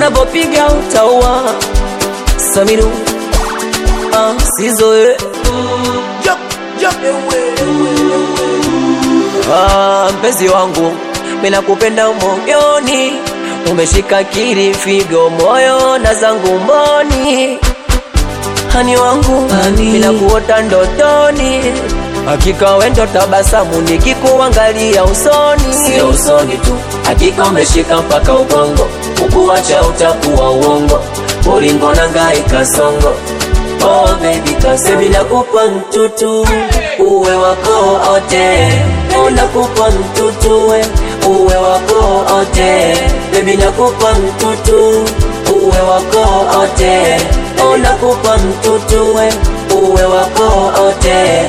unapopiga utaua Samiru ah, sizoe ah, mpenzi wangu mina kupenda moyoni umeshika kiri figo moyo na zangu mboni hani wangu mina kuota ndotoni hakika wendo tabasamu nikikuangalia usoni sio usoni tu hakika umeshika mpaka ubongo ukuacha utakuwa uongo ulingo na ngai kasongo oh baby kasebi nakupa mtutu uwe wako ote oh nakupa mtutu we uwe wako ote baby nakupa mtutu uwe wako ote oh nakupa mtutu we uwe wako ote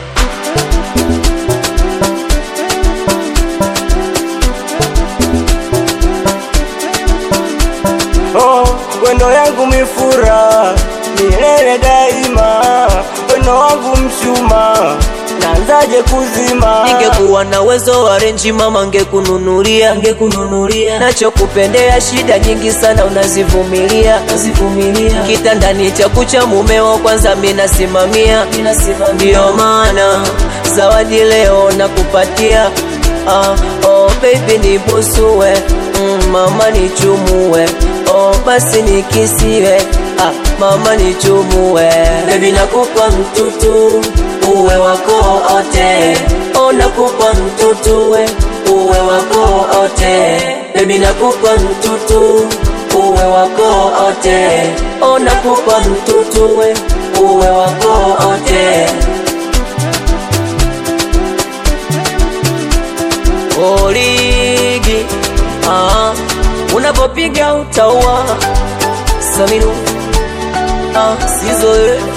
Oh, wendo yangu mifura milele daima, wendo wangu mshuma nanzaje kuzima? Ningekuwa na uwezo wa renji mama, ngekununulia ngekununulia nachokupendea. Shida nyingi sana unazivumilia unazivumilia, kitandani cha kucha mumeo kwanza minasimamia, ndiyo maana zawadi leo nakupatia. Ah, oh baby nibusue, mm, mama nichumue, oh basi nikisiwe, ah, mama nichumue, baby nakupa mtutu uwe wako ote, oh nakupa mtutu we uwe wako ote, baby nakupa mtutu uwe wako ote, oh nakupa mtutu we uwe wako ote. Oligi ah, unapopiga utaua Samiru ah, sizoe